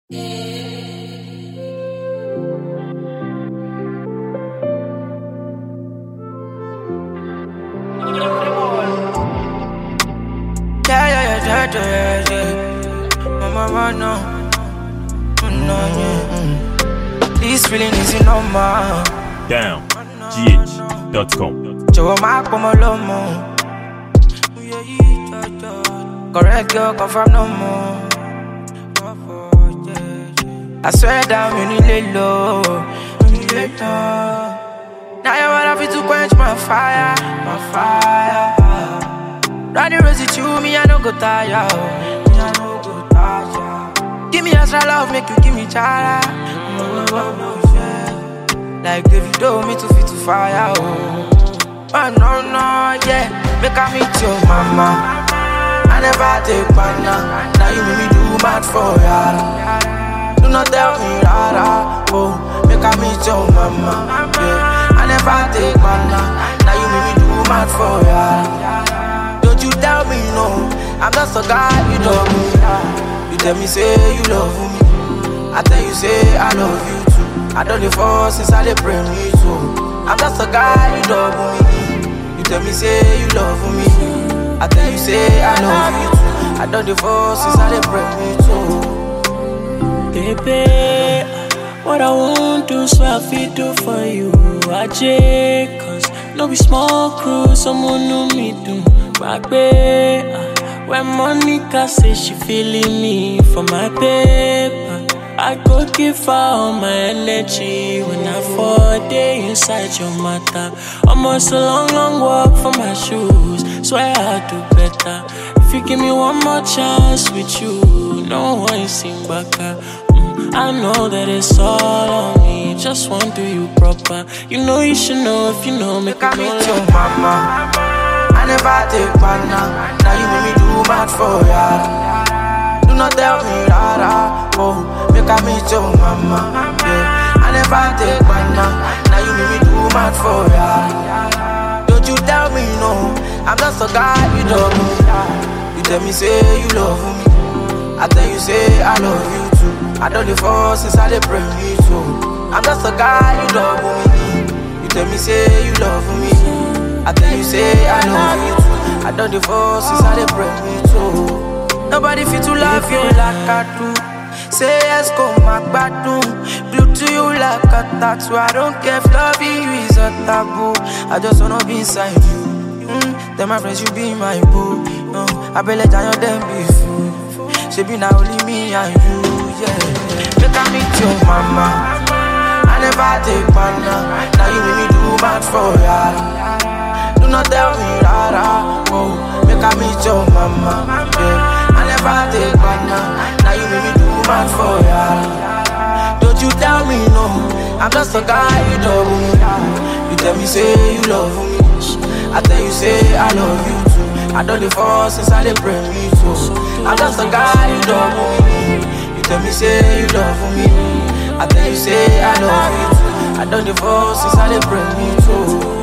Yeah, yeah, yeah, yeah, yeah, yeah. Mama, mama, no. No, yeah. This feeling is normal. down gh.com. Jọ̀wọ́ má pọ̀ mọ́ lọ́mọ. Correct girl, confirm no more. I swear down, mi nílé lọ. Mi nílé tán. Now you wanna fit to quench my fire, my fire. Running rosy to me, I no go tire. oh. Me, I no go tire. Give me extra love, make you give me chara. Oh, oh, oh, yeah. Like Davido, me too fit to fire. Oh, oh no, no, yeah. Make I meet your mama. I never take banana. Now you make me do mad for ya. Do not tell me rara. Oh, make I meet your mama. Yeah. I never take banana. Now you make me do mad for ya. Don't you tell me no. I'm just a guy you love me. You tell me say you love me. I tell you say I love you too. I don't dey fall since I dey pray me too. I'm just a guy you love me. You tell me say you love me. I tell you say I love you too. I don't dey fall since I dey pray me too. Baby, what I won't do, so I feel do for you. I J, cause no be small crew, someone know me do. My babe, when Monica say she feeling me for my paper. I go give her all my energy when I fall day inside your matter. Almost a long, long walk for my shoes. Swear I'll do better. If you give me one more chance with you, no one sing back. Mm, I know that it's all on me. Just want to do you proper. You know you should know if you know, make Make I me meet know. your mama. I never take banana. Now you make me do mad for ya. Do not tell me rara. Oh, make I meet your mama. Yeah. I never take banana. Now you make me do mad for ya. Don't you tell me no. I'm just a guy you love me. You tell me say you love me. I tell you say I love you too. I don't dey fall since I dey pray me too. I'm just a guy you love me. You tell me say you love me. I tell you say I love you too. I don't dey fall since I dey pray me too. Nobody fit to love you like I do. Say yes, go my gbadun. Blue to you like a tattoo. I don't care if loving you is a taboo. I just wanna be inside you. Mm, then my friends, you be my boo. No, I be let down them be fool. She be now only me and you, yeah. Make I meet your mama. I never take banana. Now you make me do bad for ya. Do not tell me rara. Oh, make I meet your mama. Yeah. I never take banana. Now you make me do bad for ya. Don't you tell me no. I'm just a guy you love me. You tell me say you love me. I tell you say I love you too. I don't dey fall since I dey pray me too. I'm just a guy you love me. You tell me say you love me. I tell you say I love you too. I don't dey fall since I dey pray me too.